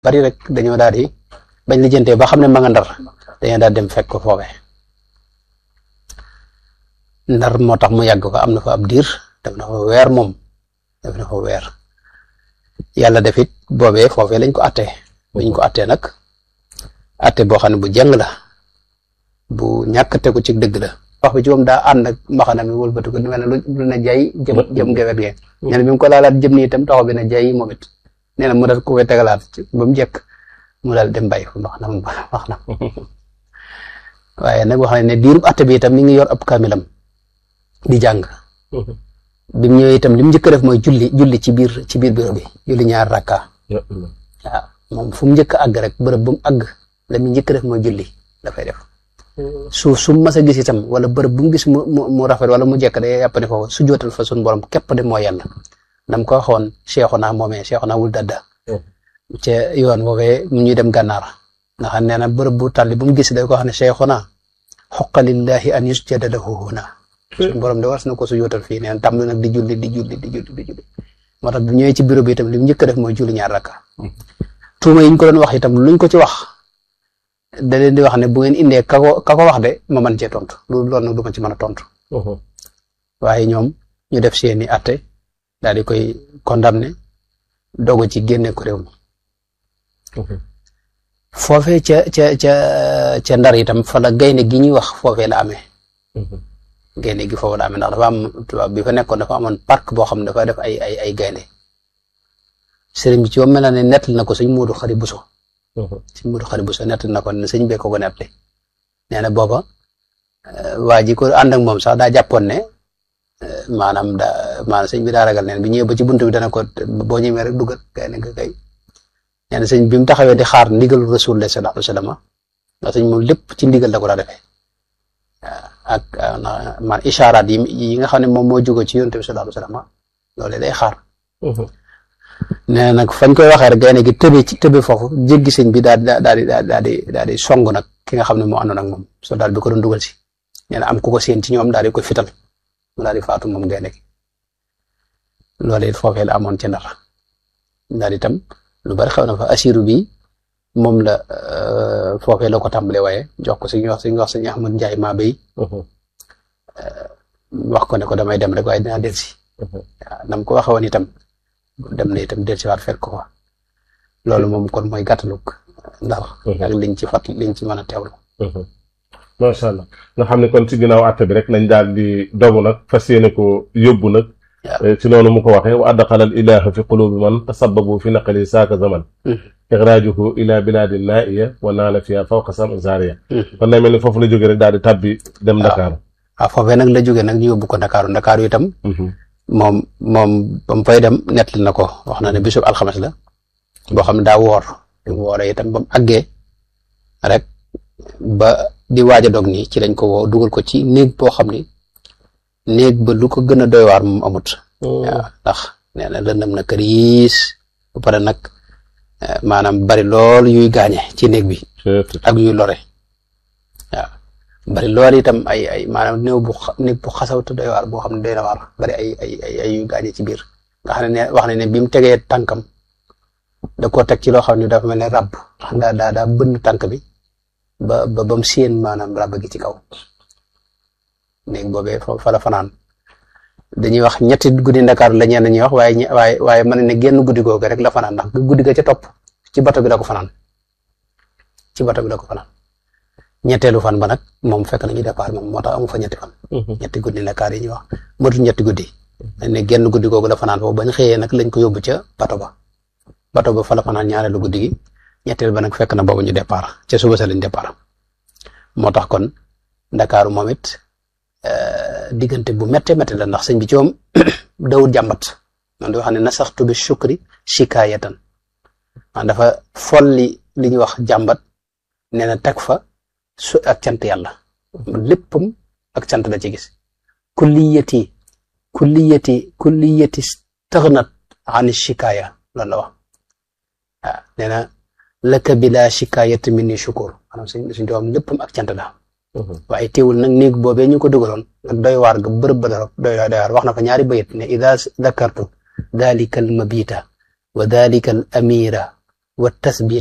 bari rek dañoo daal di bañ lijjantee ba xam ne ma nga ndar dañoo daal dem fekk ko foofee ndar moo tax mu yàgg fa am na fa ab diir def na fa weer moom def na fa weer yàlla def it boobee foofee lañ ko attee buñ ko attee nag atte boo xam ne bu jàng la bu ñàkk tegu ci dëgg la wax bi ci moom daa ànd ak mbaxana mi wëlbatu ko mel ne lu na jay jëm jëm gewet ge nee na bi mu ko laalaat jëm nii itam taxaw bi na jay moom it nee na mu dal ko koy tegalaat ba mu jekk mu daal dem bàyyi fa mbax na wax na waaye nag wax ne diirub atte bi itam mi ngi yor ab kaamilam di jàng bi mu ñëwee itam li mu njëkk a def mooy julli julli ci biir ci biir bureau bi julli ñaar rakka waaw moom fu mu njëkk a àgg rek bërëb bu mu àgg la mu njëkk a def mooy julli dafay def suuf su mu mas a gis itam wala bërëb bu mu gis mu mu rafet wala mu jekk day yàpp ne foofu su jootal fa suñu borom képp de moo yàlla nam ko waxoon Seexuna moomee Seexuna wul dadda ca yoon woowee mu ñuy dem gànnaar nga xam nee na bërëb bu tàlli bu mu gis day ko xam ne Seexuna xoqa lillahi an yusjada lahu huna suñu borom de war na ko su jootal fii nee na tàmm nag di julli di julli di julli di julli moo tax bu ñëwee ci bureau bi itam li mu njëkk a def mooy julli ñaar rakka tuuma yi ñu ko doon wax itam luñ ko ci wax da leen di wax ne bu ngeen indee ka ko ka ko wax de ma mën cee tontu loolu loolu nag du ma ci mën a tontu. waaye ñoom ñu def seeni atte daal di koy condamné dogu ci génne ko réew mi. foofee ca ca ca ca ndar itam fa la gaynde gi ñuy wax foofee la amee. gaynde gi foofu la amee ndax dafa am tubaab bi fa nekkoon dafa amoon parc boo xam ne dafa def ay ay ay gaynde sëriñ bi ci moom mel na ne nettali na ko sëñ Moodu Xari Buso sëñ Moodu Xari Buso nettali na ko ne sëñ bee ko ko nettali nee na booba waa ji ko ànd ak moom sax daa jàppoon ne maanaam daa maanaam sëñ bi daa ragal neen bi ñëwee ba ci buntu bi dana ko boo ñëwee rek duggal gaynde nga kay nee na sëñ bi mu taxawee di xaar ndigal Rasulullah sallallahu alayhi wa sallam ndax sëñ moom lépp ci ndigal la ko daa defee ak man isharaat yi yi nga xam ne moom moo jóge ci yonent bi sallallahu alayhi wa sallam loolu day xaar nee nag fañ koy waxee rek gaynde gi tëbe ci tëbe foofu jéggi sëñ bi daal di daal di daal di daal di song nag ki nga xam ne moo àndoon ak moom so daal bi ko doon dugal si nee na am ku ko séen ci ñoom daal di koy fital mu daal di faatu moom gaynde gi loolu it foofee la amoon ci ndar daal itam lu bari xew na fa asiru bi moom la foofee la ko tàmbalee waaye jox ko suñu wax suñu wax suñu Ahmad Njaay maa bay wax ko ne ko damay dem rek waaye dinaa delsi waaw nam ko waxee woon itam dem na itam delsiwaat fekk ko fa loolu moom kon mooy gàttalug ndar ak liñ ci fat liñ ci mën a teewlu macha allah nga xam ne kon ci ginnaaw àtte bi rek lañ daal di dogu nag fas yéene ko yóbbu nag ci noonu mu ko waxee wa adxala al ilaha fi qulubi man tasababu fi naqali saaka zaman ixraajuhu ila bilaadi naaiya wa naala fiha fawqa sam zaria kon day mel ni foofu la jógee rek daal di tabbi dem Dakar waaw foofee nag la jógee nag ñu yóbbu ko Dakar Dakar itam moom moom ba mu fay dem nettali na ko wax na ne bisub alxames la boo xam ne daa woor bi mu wooree itam ba mu àggee rek ba di waaj a dog nii ci lañ ko woo dugal ko ci néeg boo xam ni néeg ba lu ko gën a doy waar moom amut waaw ndax nee na lëndëm na këriis ba pare nag maanaam bari lool yuy gaañe ci néeg bi ak yuy lore waaw bari lool itam ay ay maanaam néew bu néeg bu xasawtu doy waar boo xam ne doy na waar bari ay ay ay ay yuy gaañe ci biir nga xam ne ne wax ne ne bi mu tegee tànkam da koo teg ci loo xam ne dafa mel ne rab daa daa daa bënn tànk bi ba ba ba mu séen maanaam rab gi ci kaw néeg boobee fa la fanaan dañuy wax ñetti guddi Ndakaaru la ñenn ñuy wax waaye waaye waaye mën ne génn guddi googu rek la fanaan ndax guddi ga ca topp ci bato bi la ko fanaan ci bato bi la ko fanaan ñetteelu fan ba nag moom fekk nañu départ moom moo tax amu fa ñetti fan. ñetti guddi Ndakaar yi ñuy wax motul ñetti guddi. dañ ne génn guddi googu la fanaan foofu bañ xëyee nag lañ ko yóbbu ca bato ba bato ba fa la fanaan ñaareelu guddi gi ñetteel ba nag fekk na boobu ñu départ ca suba sa lañ départ moo tax kon Ndakaaru moom it diggante bu méttee méttee la ndax sëñ bi ci moom dawul jàmbat man di wax ne nasaxtu bi shukri shikaayatan man dafa folli li ñuy wax jàmbat nee na teg fa su ak cant yàlla léppam ak cant la ci gis kulliyati kulliyati kulliyati stagnat an shikaaya loolu la wax waaw nee na laka bila shikaayati minni shukur maanaam suñ suñ doom léppam ak cant la waaye teewul nag néeg boobee ñu ko dugaloon nag doy waar ga bërëb ba doy doy waar wax na fa ñaari bayit ne ida dakartu dalika al mabita wa dalika al amira wa tasbit